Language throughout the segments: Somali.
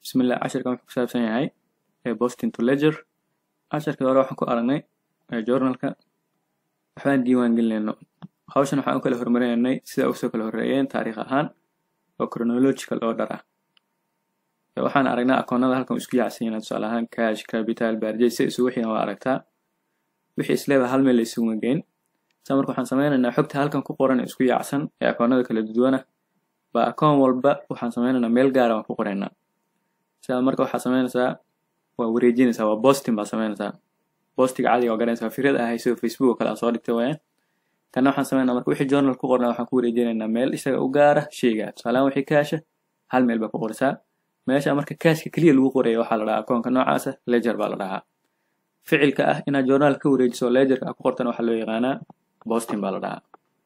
bismillah casharkan wuxuu ku saabsan yahay posting to ledger casharkii hore waxaan ku aragnay journalka waxbaan diiwaan gelinayno hawshan waxaan u kala hormarinaynay sida usoo kala horreeyeen taariikh ahaan oo chronological order ah waxaan aragnaa akoonada halkan isku yaacsan yihiin tusaale ahaan cash capital barjay si isugu xigan waa aragtaa wixii isleeba hal meel la isugu geyn saa marka waxaan sameynaynaa xogta halkan ku qoran isku yaacsan ee akoonada kala duwana baa akoon walba waxaan sameynaynaa meel gaara waan ku qoraynaa sidaa marka waxaa sameynaysaa waa wareejinaysaa waa bosting baa sameynaysaa bostiga caadiga oo garanaysaa fikrad ahay sida facebook oo kale aan soo dhigtay waaya kana waxaan sameynaa marka wixii journal ku qornaa waxaan ku wareejinaynaa meel isaga u gaara sheyga tusaalehaan wixii kaasha hal meel baa ku qorisaa meesha marka kaashka keliya lagu qorayo waxaa la dhahaa akoonka noocaasa ledger baa la dhahaa ficilka ah inaad journal ka wareejiso ledgerka ku qortana waxaa loo yaqaanaa bosting baa la dhahaa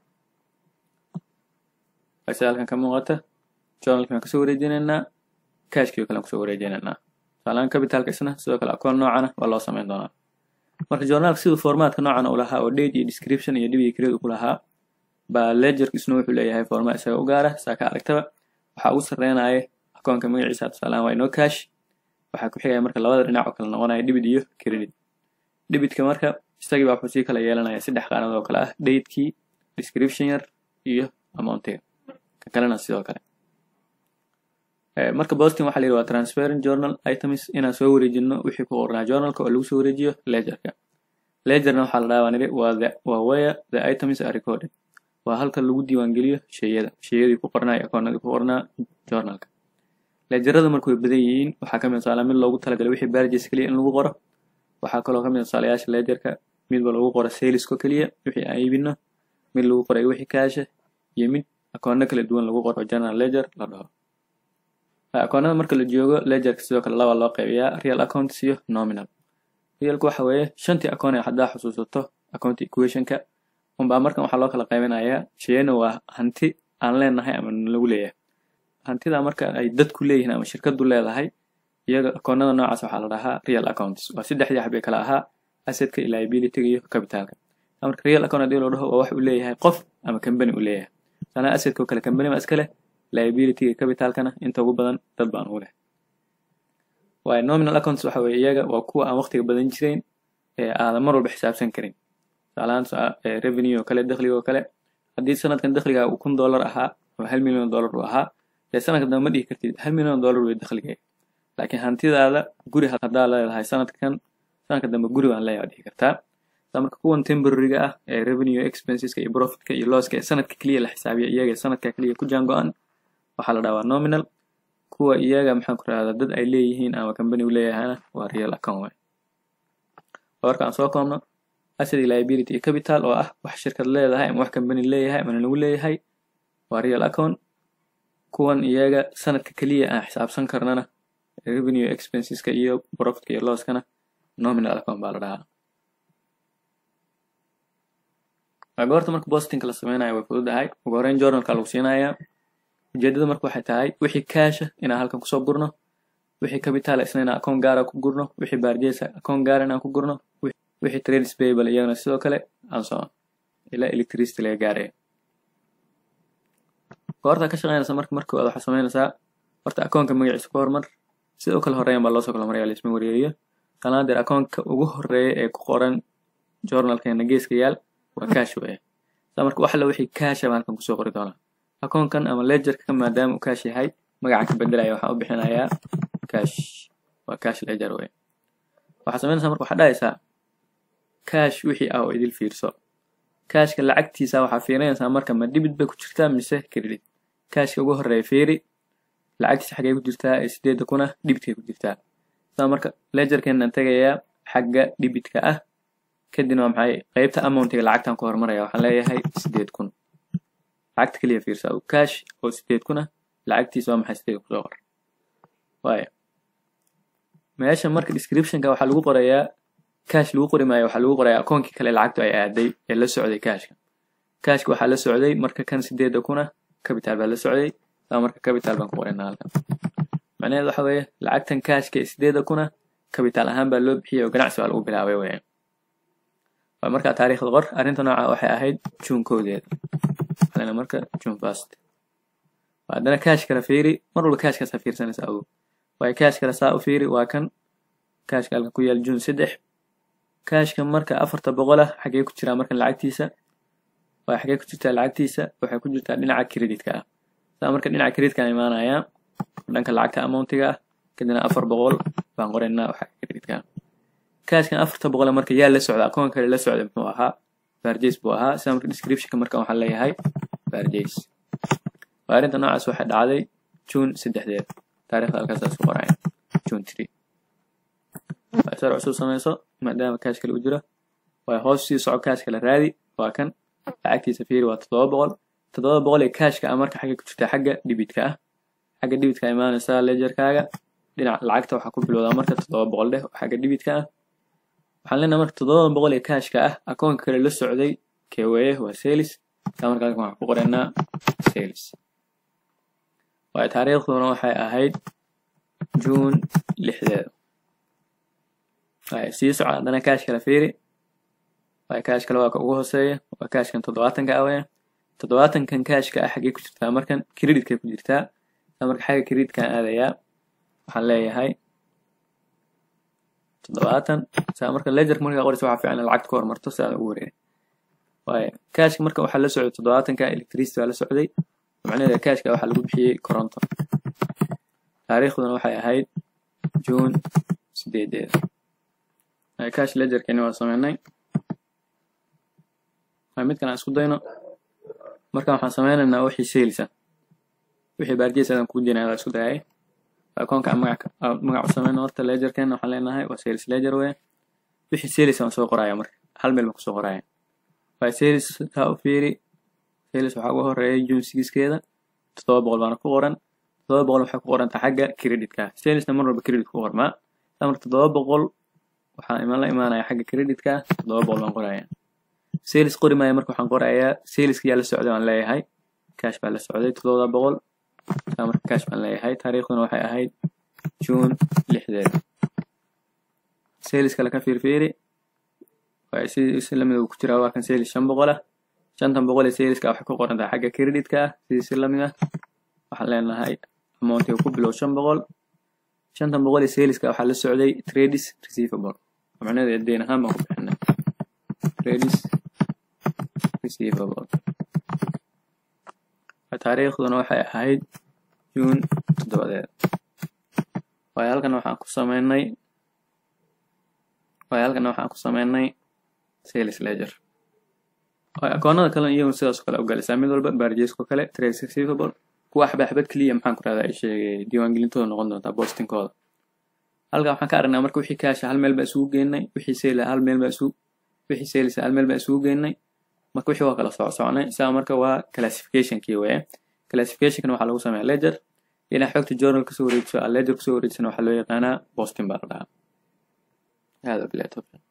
sida halkan ka muuqata journalki waan kasoo wareejinaynaa cashkii oo kale aan kusoo wareejinaynaa tusaalehaan capitalka isna sidoo kale akoon noocana waa loo sameyn doonaa marka journalka siduu formatka noocan u lahaa oo date iyo description iyo dhib iyo creed ku lahaa baa ledgerka isna wuxuu leeyahay format isaga u gaara saa ka aragtaba waxaa ugu sarreynaya akoonka magaciisa tusaalehaan waa inoo cash waxaa ku xigaya marka labada dhinac oo kale noqonaya debit iyo credit debitka marka isagii baa wuxuu sii kala yeelanaya saddex qaanad oo kale ah datekii description yar iyo amountiga ka kalena sidoo kale marka bosting waxaa la yidhi waa transparent journal items inaan soo wareejino wixii ku qornaa journalka oo lagu soo wareejiyo ledgerka ledgerna waxaa la dhahaa waan idhi waa the waa where the items are recorded waa halka lagu diiwaangeliyo sheyada sheyadii ku qornaa iyo akoonadii ku qornaa journalka ledgerada marka way badan yihiin waxaa kamid tusaale mid loogu talagalay wixii barges keliya in lagu qoro waxaa kaloo kamid tusaalayaasha ledgerka midba lagu qoro salesko keliya wixii aan iibino mid lagu qoray wixii kaasha iyo mid akoono kala duwan lagu qoro general ledger la dhaho akoonada marka la joogo ledgerka sidoo kale laba loo qaybiyaa real accounts iyo nominal realku waxa weeye shantii akoon ee haddaa xusuusato account equationka unbaa markan waxaa loo kala qaybinayaa sheyana waa hanti aan leenahay ama lagu leeyahay hantida marka ay dadku leeyihiin ama shirkadu leedahay iyaga akoonada noocaas waxaa la dhahaa real accounts waa saddexdii xabay kala ahaa assetka iyo liabilityga iyo capitalka marka real account hadii loo dhaho waa wax uu leeyahay qof ama company uu leeyahay sanaa assetka oo kale company ma iska leh liabilityga capitalkana inta ugu badan dad baan u leh waayo nominal accounts waxa weye iyaga waa kuwa aan waqtiga badan jirayn ee aadan mar walba xisaabsan karin tusaalahaan revenue oo kale dakhliga oo kale haddii sanadkan dakhliga uu kun dollar ahaa oo hal milyan dollar uu ahaa dee sanadka dambe ma dhihi kartid hal milyan dollar wey dakhliga laakiin hantidaada guri haddaa leedahay sanadkan sanadka dambe guri baan leeyahay dhihi kartaa marka kuwan temporaryga ah ee revenue expenseska iyo profitka iyo losska ee sanadka keliya la xisaabiya iyaga sanadka keliya ku jaan go-an waxaa la dhahaa nominal kuwa iyaga maxaan ku rahdaa dad ay leeyihiin ama company u leeyahayna waa real account way warka aan soo koobno asset liability iyo capital oo ah wax shirkad leedahay ama wax company leeyahay ama lagu leeyahay waa real account kuwan iyaga sanadka keliya aan xisaabsan karnana revenue expenseska iyo profitka iyo losskana nominal account baa la dhahaa goorta marka bostingka la sameynayo way fududahay ugu horeyn journalka lagu siinayaa ujeedada marka waxay tahay wixii kaasha inaan halkan kusoo gurno wixii capital isna inaan akoon gaara ku gurno wixii barjesa akoon gaara inaan ku gurno wixii trades payable iyagana sidoo kale aan soo ilaa electricity laga gaaraya goorta ka shaqeynaysa marka markooda waxaa sameynaysaa horta akoonka magaciisa ku hormar sida u kala horeeyan baa loosoo kala maraya laisma wareeriyo kalaadeer akoonka ugu horeeya ee ku qoran journalkeena geeska yaal waa cash weeye saa marka wax alla wixii caasha baan halkan kusoo qori doonaa akoonkan ama ledgerka maadaama uu cash yahay magacan ka bedelaya waxaan u bixinayaa cash waa cash ledger weye waxaa sameynaysaa marka waxaa dhahaysaa cash wixii ah oo idil fiirso cashka lacagtiisa waxaa fiirinaysaa marka ma dibit bay ku jirtaa mise credit cashka ugu horeeya fiiri lacagtiisa xaggay ku jirtaa ee sideedda kuna dhibitkay ku jirtaa saa marka ledgerkeenan tegayaa xagga dhibitka ah kadibna waa maxay qaybta amountiga lacagtan ku hormaraya waxaan leeyahay sideed kun lacagta keliya fiirsa cash oo sideed kuna lacagtiisa waa maxay sideed kusoo qor waaya meesha marka descriptionka waxaa lagu qorayaa cash lagu qori maayo waxaa lagu qorayaa akoonkii kale lacagtu ay aaday ee la socday cashka cashka waxaa la socday marka kan sideedda kuna capital baa la socday saa marka capital baan ku qoraynaa halkan macnaheed waxa weeye lacagtan cashka ee sideedda kuna capital ahaan baa loo bixiyay oo ganacsi baa lagu bilaabay weeyaan waa markaa taariikhda qor arrinta nooca waxay ahayd juun koodeeda waxaa marka june first haddana cash kala fiiri mar walba cashkaasa fiirsanaysa awow waayo kaashka kale saa u fiiri waa kan kaashka halka ku yaal june saddex kaashka marka afarta boqol ah xagee ku jiraa markan lacagtiisa waa xagee ku jirtaa lacagtiisa waxay ku jirtaa dhinaca creditka ah saa marka dhinaca creditka imaanayaa dhanka lacagta amountiga ah kadibna afar boqol baan qoraynaa waxa creditka ah kaashkan afarta boqol marka yaa la socda akoonka kale la socda muxuu ahaa barjays buu ahaa sida marka descriptionka marka waxaan leeyahay barjays waa arrinta noocaas waxay dhacday june saddexdeed taariikhda halkaasaas ku qoraya june three waa sar cusub samayso maadaama kaash kale u jiro waa hoos sii soco kaash kale raadi waa kan lacagtiisa fiiri waa toddoba boqol toddoba boqol ee kaashka ah marka xagga ku jirta xagga dhibitka ah xagga dhibitka imaanaysaa lejarkaaga dhinaca lacagta waxaa ku bilowdaa marka toddoba boqol dheh xagga dhibitka ah waxaan leenahay marka toddoba boqol ee kaashka ah akoonka kale la socday keweeye waa sales saa marka halkan waxaan ku qoraynaa sales waayo taariikhduna waxay ahayd june lixdeeda waayo sii soco haddana kaash kale fiiri waayo kaash kale waa ka ugu hooseeya waa kaashkan toddobaatanka ah weya toddobaatankan kaashka ah xaggee ku jirtaa markan creditkay ku jirtaa saa marka xagga creditkan aadayaa waxaan leeyahay toddobaatan saa marka ledgerka markaa qoraysa waxaa fiican in lacagta ku hormarto si aad ugu wareerin waayo kaashka marka waxaa la socday toddobaatanka electricity waa la socday macnaheeda kaashka waxaa lagu bixiyey koronto taariikhduna waxay ahayd june sideedeeda kaash ledgerkani waa sameynay midkan aan isku dayno marka waxaan sameynaynaa wixii sales ah wixii baarjeys adan kugu jirin adaa isku dayay akoonka magac magac u sameyno horta ledgerkan waxaan leenahay waa sales ledger weya wixii sales aan soo qoraya marka hal meel baan kusoo qoraya waa sales taa u fiiri sales waxaa ugu horeeya june sixkeeda toddoba boqol baana ku qoran toddoba boqol waxay ku qorantaa xagga creditka salesna mar walba credit ku qormaa saa marka toddoba boqol waxaan iman la imaanaya xagga creditka toddoba boqol baan qoraya sales qori maayo marka waxaan qorayaa saleska yaa la socday waan leeyahay cash baa la socday toddoba boqol saa marka cash baan leeyahay taariikhduna waxay ahayd june lixdeed sales kale ka fiirfiiri waa si si lamid uu ku jiraa waa kan sales shan boqol ah shantan boqol ee saleska waxay ku qorantaa xagga creditka ah sidii si lamid ah waxaan leenahay amountiga ku bilow shan boqol shantan boqol ee saleska waxaa la socday trades receivable macnaheedu deyn ahaan baan ku bixinay trades receivable taariikhduna waxay ahayd june toddobadeed waayo halkan waxaan ku sameynay waayo halkan waxaan ku sameynay sales ledger waayo akoonada kale iyagu sidaas oo kale u galaysaa mid walba barjeesko kale trades receivable kuwa xabad keliya maxaan ku rahdaa ay sheegay diiwaangelintooda noqon doontaa bostinkooda halkan waxaan ka aragnaa marka wixii kaasha hal meel baa isugu geynay wixii sale hal meel baa isugu wixii sales hal meel baa isugu geynay marka wixii waa kala soco soconay saa marka waa classificationkii weye classificationkan waxaa lagu sameeyaa ledger inaa xogta journal kasoo wareejiso ledger kusoo wareejisana waxaa loo yaqaanaa bosting baa la dhahaa hada bilahi tawfiiq